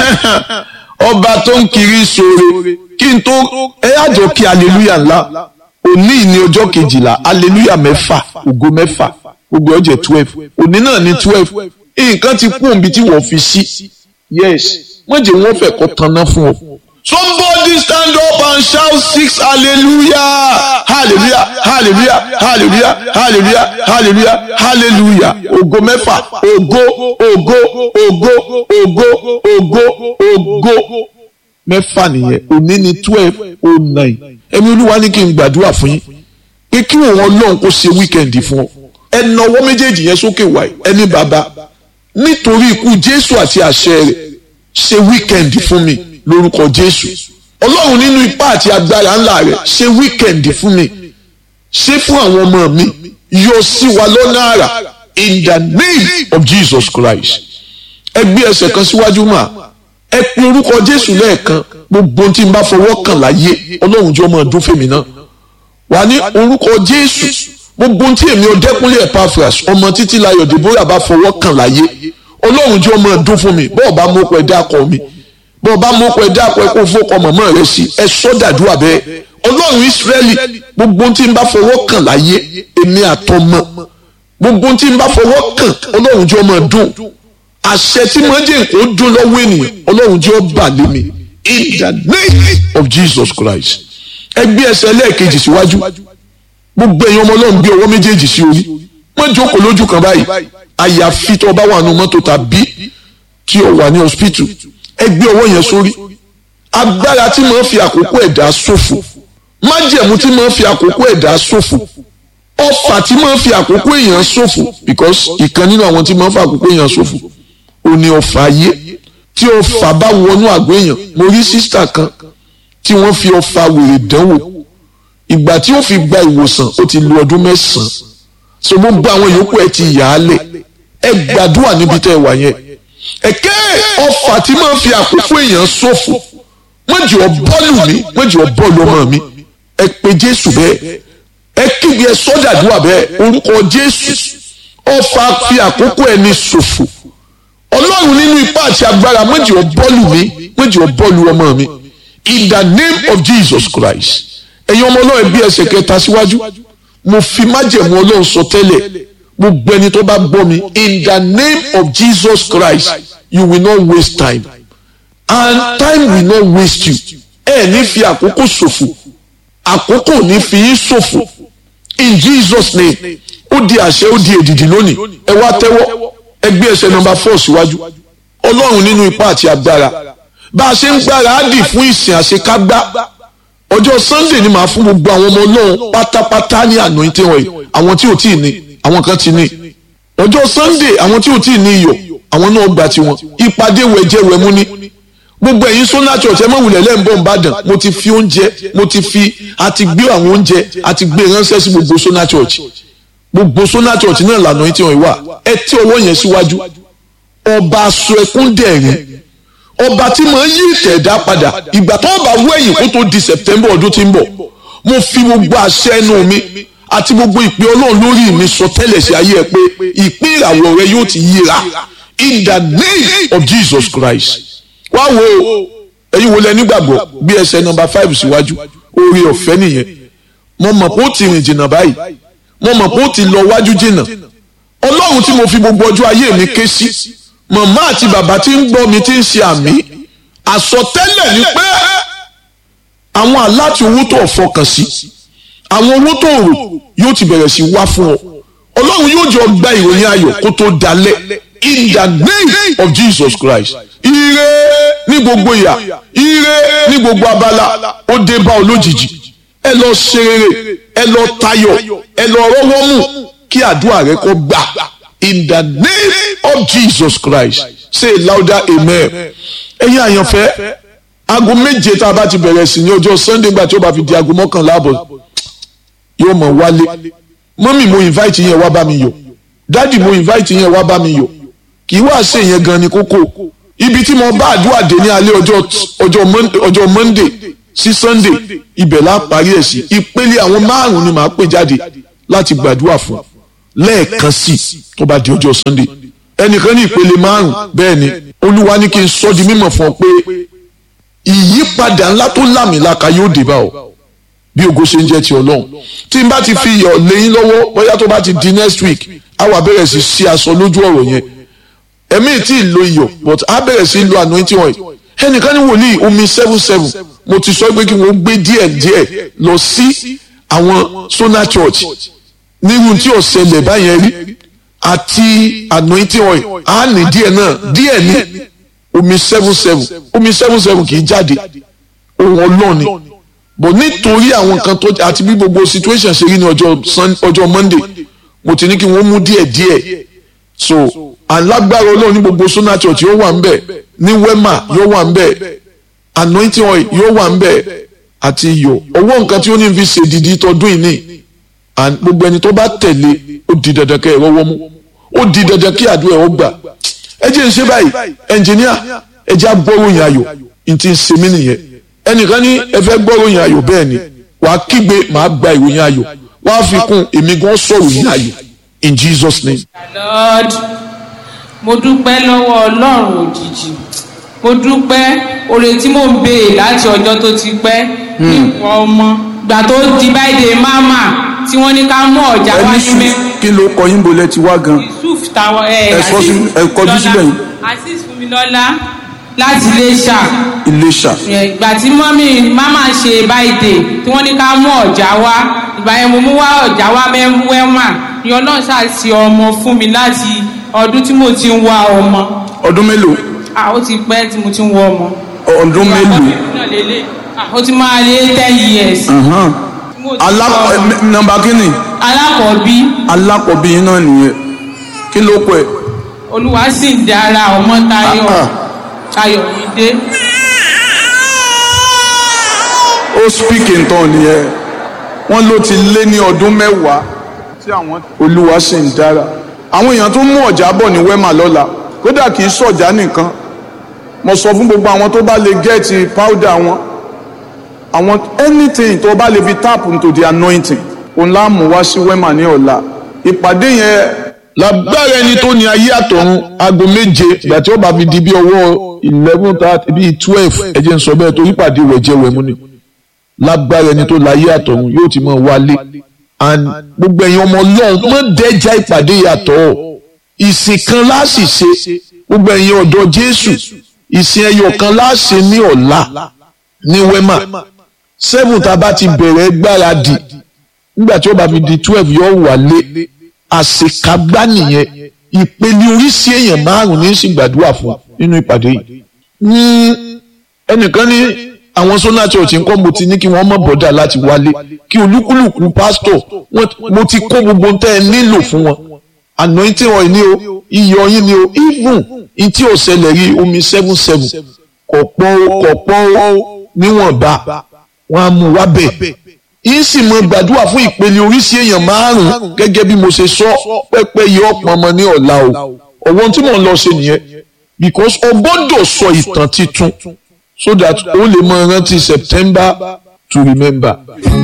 ọba tó ń kiri sóore kí n tó ẹ àjọ kí aleluya ńlá òní ní ọjọ́ kejìlá aleluya mẹ́fà ògo mẹ́fà gbogbo ọjọ́ twelve òní náà ní twelve nǹkan ti kú òǹbi tí wọ́n fi sí yes wọ́n jẹ́ wọ́n fẹ́ kọ́ tanná fún ọ. somebody stand up and shout six hallelujah hallelujah hallelujah hallelujah hallelujah hallelujah hallelujah ògo mẹ́fà ògo ògo ògo ògo ògo ògo mẹ́fà nìyẹn òní ní twelve oh nine ẹ̀mí olúwa ní kí n gbàdúrà fún yín pé kí òun ọlọ́run kó ṣe wíkẹ̀ndì fún ọ ẹ nawọ́ méjèèjì yẹn sókè wáyé ẹni bàbá nítorí ikú jésù àti àṣẹ rẹ̀ ṣe wíkẹ̀ndì fún mi lórúkọ jésù ọlọ́run nínú ipá àti agbára ńlá rẹ̀ ṣe wíkẹ̀ndì fún mi ṣe fún àwọn ọmọ mi yọ sí wa lọ́nà àrà in the name of jesus christ ẹ gbé ẹsẹ̀ kan síwájú mà ẹ pe orúkọ jésù lẹ́ẹ̀kan gbogbo tí n bá fọwọ́ kàn láyé ọlọ́run jọ máa dún fèmí náà wà ní orúkọ jésù gbogbo tí èmi ọdẹkùnlé epaphras ọmọ títí láyọ̀ deborah bá fọwọ́ kàn láyé ọlọ́run jọ máa dún fún mi bọ́ọ̀ bá mú pẹ́ dákọ̀ mi bọ́ọ̀ bá mú pẹ́ dákọ̀ ẹ kó fọ́kọ̀ mọ̀mọ́ rẹ sí ẹ sọ́dàdúrà bẹ́ẹ̀ ọlọ́run ìsírẹ́lì gbogbo tí n bá fọwọ́ kàn láyé èmi àtọmọ gbogbo tí n bá fọwọ́ kàn ọlọ́run jọ máa dún àṣẹ tí mo jẹ́ kó dún lọ́wọ́ ènìyàn ọlọ́run jọ bà lé mi in the name of jesus christ ẹ gbé ẹsẹ̀ lẹ́ẹ̀kejì síwájú gbogbo ẹ̀yin ọmọ ọlọ́run gbé ọwọ́ méjèèjì sí orí wọ́n jókòó lójú kan báyìí àyàfi tó bá wà nù mọ́tò tàbí tí o wà ní hospital ẹ gbé ọwọ́ yẹn sórí agbára tí máa ń fi àkókò ẹ̀dá ṣòfò májẹ̀mú tí máa ń fi àkókò ẹ̀dá ṣòfò ọfà tí máa ń fi àkókò èèyàn ṣòfò because ìkan nínú àwọn tí máa ń fi àkókò èèyàn ṣòfò ò ní ọfà ayé tí ọfà bá wọnú àgọ́ èèyàn mo rí sísítà kan tí wọ́n fi ọfà wèrè dánwò ìgbà tí ó fi gba ìwòsàn ó ti lo ọdún mẹ́sàn-án so gbogbo àwọn yòókù ẹ ti yà á lẹ̀ ẹ gbàdúrà níbi tẹ́ ẹ wà yẹn ẹ̀kẹ́ ọfà tí máa ń fi àkókò èèyàn ṣòfò wọ́n jù ọ bọ́ọ̀lù mi wọ́n jù ọ bọ́ọ̀lù ọmọ mi ẹ pe jésù bẹ́ẹ̀ ẹ kígbe ẹ sọ́dàdúrà bẹ́ẹ̀ orúkọ jésù ọfà fi àkókò ẹni ṣòfò ọlọ́run nínú ipá àti agbára wọ́n jù ọ bọ́ọ̀lù mi wọ́n jù ọ bọ́ọ̀lù ọmọ mi in the name of jesus christ ẹ̀yin ọmọ ọlọ́run bí ẹsẹ̀ kẹta síwájú mo fi májẹ̀mú ọlọ́run sọ tẹ́lẹ̀ gbogbo ẹni tó bá gbọ́ mi in the name of jesus christ you will not waste time and time will not waste you ẹ ní fi àkókò ṣòfò àkókò ní fi yín ṣòfò in jesus name ó di àṣẹ ó di èdìdì lónìí ẹ wá tẹ́wọ́ ẹ gbé ẹsẹ̀ nọ́mbà four síwájú ọlọ́run nínú ipá àti agbára bá a ṣe ń gbára á dì fún ìsìn àṣekágbá ọjọ́ sunday ni màá fún gbogbo àwọn ọmọ ọlọ́run pátápátá ní anointing oil àwọn tí ò tí ì ní àwọn kan ti ní ọjọ́ sunday àwọn tí ò tí ì ní iyọ̀ àwọn náà gba tiwọn ìpàdé wẹ̀jẹ̀wẹ̀mú ní gbogbo ẹ̀yin sọ́nà church ẹ mọ̀wùlẹ̀ lẹ́ǹbọ̀ nìbàdàn mo ti fi oúnjẹ mo ti fi àti gbé àwọn oúnjẹ àti gbé ránṣẹ́ sí gbogbo sọ́nà church gbogbo sọ́nà church náà lànà tí wọ́n wà ẹ tí ọwọ́ yẹn síwájú ọba aṣọ ẹkún dẹ̀rín ọba tí mo ń yí ìtẹ̀dá padà ìgbà tó bá wú ẹ̀yìn kó tó di september ọdún tí ń bọ̀ mo fi gbogbo àṣẹ ẹnu mi àti gbogbo ìpè ọlọ́run lórí mi sọ tẹ́lẹ̀ sí ayé ẹ pé ìpín ìràwọ̀ rẹ yóò ti yíra in the name of jesus christ wá wo ẹ̀yin wo lẹ nígbàgbọ́ bí ẹsẹ̀ nọmba five síwájú oore ọ̀fẹ́ nìyẹn mo mọ̀ pé ó ti rìn jìnnà báyìí mo mọ̀ pé ó ti lọ wájú jìnnà ọlọ́run tí mo fi gbogbo ọjọ́ ayé mi ké sí màmá àti bàbá tí ń gbọ́ mi tí ń ṣe àmì àsọtẹ́lẹ̀ ni pé àwọn aláti owó tó fọkàn sí àwọn owó tó rò yóò ti bẹ̀rẹ̀ sí wá fún ọ ọlọ́run yóò jọ gba ìròyìn ayọ̀ kó tó dalẹ̀ in the name of jesus christ ire ní gbogbo ìyà ire ní gbogbo abala ó dé bá ọ lójijì ẹ lọ ṣe rere ẹ lọ tayọ̀ ẹ lọ rọ́wọ́ mú kí àdúrà rẹ kó gbà in the name of jesus christ say louder amen ẹ̀yin àyànfẹ́ aago méje tá a bá ti bẹ̀rẹ̀ sí ní ọjọ́ sunday gbà tí ó bá fi di aago mọ́kànlá àbọ̀ yóò mọ̀ wálé mọ́mì mo invite yẹn wá bá mi yọ̀ dádì mo invite yẹn wá bá mi yọ̀ kì í wá ṣe yẹn gan ni kókó ibi tí mo bá àdúrà dé ní alẹ́ ọjọ́ ọjọ́ monday sí sunday ibẹ̀ la parí ẹ̀ sí ìpele àwọn márùn-ún ni màá pè jáde láti gbàdúrà fún lẹ́ẹ̀kan sí tó bá di ọjọ́ sunday ẹnìkan ní ìpele márùn bẹ́ẹ̀ ni olúwa ní kí n sọ di mímọ̀ fún ọ pé ìyípadà ńlá tó lámìlaka yóò dé bá ọ bí ògo ṣe ń jẹ́ ti ọlọ́run tí n bá ti fi iyọ̀ lẹ́yìn lọ́wọ́ bóyá tó bá ti di next week á wà bẹ̀rẹ̀ sí ṣí aṣọ lójú ọ̀rọ̀ yẹn ẹ̀mí tí ì lo iyọ̀ but á bẹ̀rẹ̀ sí lo anointing oil ẹnìkan ní wòlíì omi seven seven mo ti sọ pé kí wọ́n gbé díẹ̀ díẹ̀ lọ sí àwọn Sona Church nírú tí ò ṣẹlẹ̀ báyẹn rí àti anointing oil á ní díẹ̀ náà díẹ̀ ní omi seven seven omi seven seven kì í jáde ohun ọlọ́ọ̀ni bọ̀ nítorí àwọn nǹkan tó àti bí gbogbo situation ṣe rí ní ọjọ́ Monday mo ti ní kí wọ́n mú díẹ̀ díẹ̀ so alágbára ọlọ́run ní gbogbo Sona Church yóò wà ń bẹ̀ ní Wema yóò wà ń bẹ̀ anointing oil yóò wà ń bẹ̀ àti iyọ̀ ọwọ́ nǹkan tí ó ní fi ṣe dìdí tọdún yìí ní gbogbo ẹni tó bá tẹ̀lé ó di dandan kẹ́ ẹ rọ́wọ́ mú ó di dandan kí àdúrà ẹ̀ ó gbà ẹ jẹ́ ń ṣe báyìí ẹnjìníà ẹ jẹ́ àgbọ̀ròyìn ayọ̀ ní ti ń ṣe mí nìyẹn ẹnìkan ní ẹ fẹ́ gbọ́ròyìn ayọ̀ bẹ́ẹ̀ ni wàá kígbe màá gba ìròyìn ayọ̀ wàá fi kún èmi gan sọ̀rọ̀ yìn ayọ̀ in Jesus name. Lord mo dúpẹ́ lọ́wọ́ ọlọ́run òjijì mo dúpẹ́ oore tí mò ń béè láti ọjọ́ tó ti pẹ́ nípa ọmọ gbà tó di báyìí máma tí wọ́n ní ká mú ọ̀já wá ẹni ní sùn mẹ́. kí ló kọ yín bolẹ̀ ti wá gan. yusuf táwọn ẹ Ẹ sọ sí- ẹ kọjú síbẹ̀ yìí. azeez fúnmilọ́lá láti iléṣà Iléṣà ìgbà tí mọ́mí máma ṣe báyìí tí wọ́n ní ká mú ọ̀já wá ìgbà yẹn mo mú wá ọ̀já wá mẹ́wẹ́mà ni ọlọ́run ṣàṣì ọmọ fún mi láti ọdún tí mo ti ń wá ọmọ ọdún mélòó ah ó ti pẹ́ tí mo ti ń wá ọmọ. ọdún mélòó náà lélẹ̀ ah ó ti máa lé ten years. Ahan. tí mo ti ń Alá- wá ẹ, ọmọ. n- nọ́mbà kínní alákọ̀ọ́bí alákọ̀ọ́bí yín náà nìyẹn kí ló kọ ẹ. olúwa sì ń dára ọmọ tayọ Ah, tayọ yìí dé. ó speak in tongue nìyẹn wọ́n ló ti lé ní ọdún mẹ́wàá tí àwọn olúwa sì ń dára àwọn èèyàn tó mú ọ̀já bọ̀ ní wema lọ́la kódà kì í sọ̀já nìkan mo sọ fún gbogbo àwọn tó bá lè gẹ́ẹ̀tì powder wọn àwọn anything tó bá lè fi tap into the anointing òun lá mú wá sí wema ní ọ̀la ìpàdé yẹn lágbára ẹni tó ní ayé àtọ̀run aago méje ìgbà tí ó bá fi di bí ọwọ́ eleven thirty bíi twelve ẹ jẹ́ n sọ bẹ́ẹ̀ torí pàdé rẹ̀ jẹ́ wẹ̀mú ni lágbára ẹni tó láyé àtọ̀run yóò ti máa wálé and gbogbo ẹ̀yin ọmọ ọlọ́run mọ́ dẹ́jà ìpàdé yàtọ̀ ìsìn kan láàsì ṣe gbogbo ẹ̀yin ọ̀dọ́ jésù ìsìn ẹyọ kan láàṣẹ ní ọ̀la ní wema seven tá a bá ti bẹ̀rẹ̀ gbáradì nígbà tí ó bá fi di twelve yóò wálé àṣekágbá nìyẹn ìpele oríṣi èèyàn márùn ní sì gbàdúrà fún nínú ìpàdé yìí. ní ẹnìkan ní àwọn Sona Church ńkọ́ mo ti ní kí wọ́n mọ̀ bọ́dà láti wálé kí olúkúlùkù pásítọ̀ wọ́n- mo ti kó gbogbo tẹ́ ẹ nílò fún wọn anointing oil ni o iyọ̀ yín ni o even in tí ò ṣẹlẹ̀ rí omi seven seven kọ̀pọ̀ kọ̀pọ̀ níwọ̀nba wọ́n á mú wá bẹ̀ yín sì mọ gbàdúrà fún ìpele oríṣi èèyàn márùn gẹ́gẹ́ bí mo ṣe sọ pẹ́pẹ́ yìí ọ̀pọ̀ ọmọ ní ọ̀la o ọ̀wọ́n tí mò ń lọ ṣe nìyẹn because o gbọ́dọ̀ sọ ìtàn titun so that o lè mọ rántí September to remember